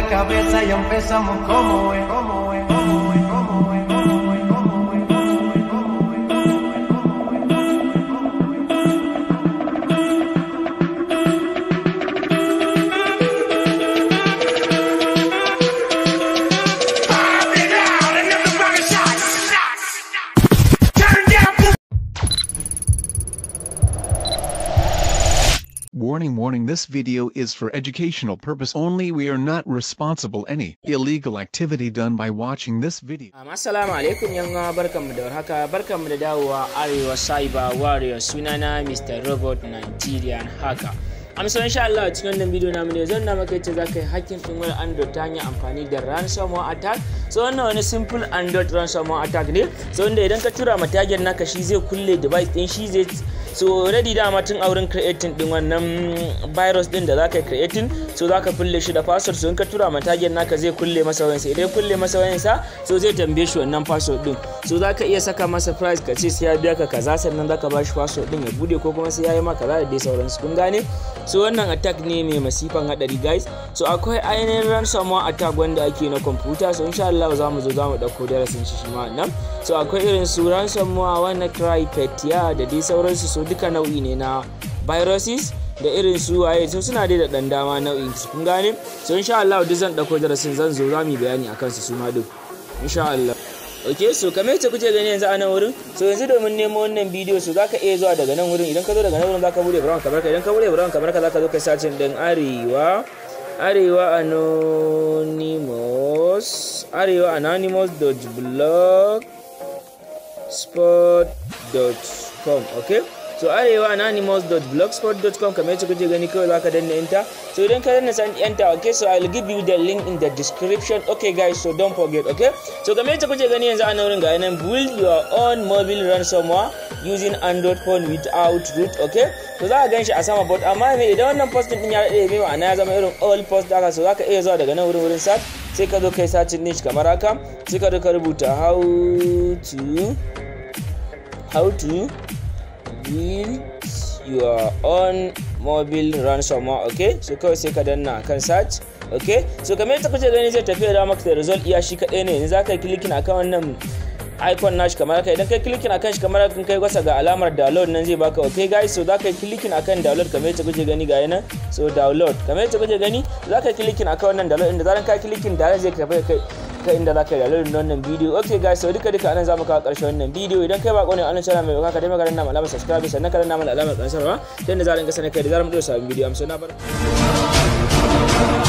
la cabeza y empezamos como es, como es, como es, como es, como es, como es, como es, como es. Warning warning this video is for educational purpose only we are not responsible any illegal activity done by watching this video. Um, Assalamu alaikum yanga barkanmu da warhaka barkanmu da dawowa Arewa Cyber Warrior sunana Mr. Robot Nigerian Hacker. Amsa insha Allah cikin wannan bidiyo namu ne zan na maka yace zaka yi hacking din wani Android ta hanyar amfani da ransomware attack. So wannan wani simple Android ransomware attack ne. So wanda idan ka tura ma target naka shi zai kulle device din shi zai so already dama tun a wurin creating din wannan virus din da zaka yi creating so zaka kulle shi da password so in ka tura ma target naka zai kulle masa wayansa idan ya kulle masa wayansa so zai tambaye shi wannan password din so zaka iya saka masa price ka ce sai ya biya ka kaza sannan zaka ba shi password din ya bude ko kuma sai ya yi ma kaza da dai sauransu kun gane so wannan attack ne mai masifan hadari guys so akwai ainihin ransomware attack wanda ake na computer so insha Allah za mu zo za mu dauko darasin shi shi ma nan so akwai irin su ransomware wannan cryptia da dai sauransu so duka nau'i ne na viruses da irin su waye so suna dai da dan dama nau'in su kun gane so insha Allah duk zan dauko darasin zan zo za mu yi bayani akan su su ma duk insha Allah ok so kamar yadda kuke gani yanzu a nan wurin so yanzu domin nemo wannan bidiyo so zaka iya zuwa daga nan wurin idan ka zo daga nan wurin zaka bude brown kamar ka idan ka bude brown kamar ka zaka zo kai sacin din arewa arewa anonymous arewa anonymous.blog spot.com okay so arewa anonymous.blogspot.com kamar yadda kuke gani kawai zaka danna enter so idan ka danna san enter okay so i'll give you the link in the description okay guys so don't forget okay so kamar yadda kuke gani yanzu a nan wurin ga nan build your own mobile ransomware using android phone without root okay so za ka gan shi a sama bot amma me idan wannan post din ya dade mai ma'ana ya zama irin all post haka so zaka iya zuwa daga nan wurin wurin search sai ka zo kai search niche kamar haka sai ka zo ka rubuta how to how to build your own mobile ransomware okay so kawai sai ka danna kan search okay so kamar yadda kuke gani zai tafi da maka da result iya shi kadai ne yanzu za ka yi clicking akan wannan icon nashi kamar haka idan kai clicking akan shi kamar haka kai gwasa ga alamar download nan zai baka okay guys so za ka yi clicking akan download kamar yadda kuke gani ga yana so download kamar yadda kuke gani za ka yi clicking akan wannan download inda zaran ka clicking da zai tafi kai kai inda zaka yi download wannan bidiyo okay guys so duka duka anan zamu kawo karshen wannan bidiyo idan kai bako ne a wannan channel mai baka dai magana na alamar subscribe sannan ka danna mana alamar kansarwa ta yadda za a rinka sanar kai da zaran mu dora sabon bidiyo amsa na bar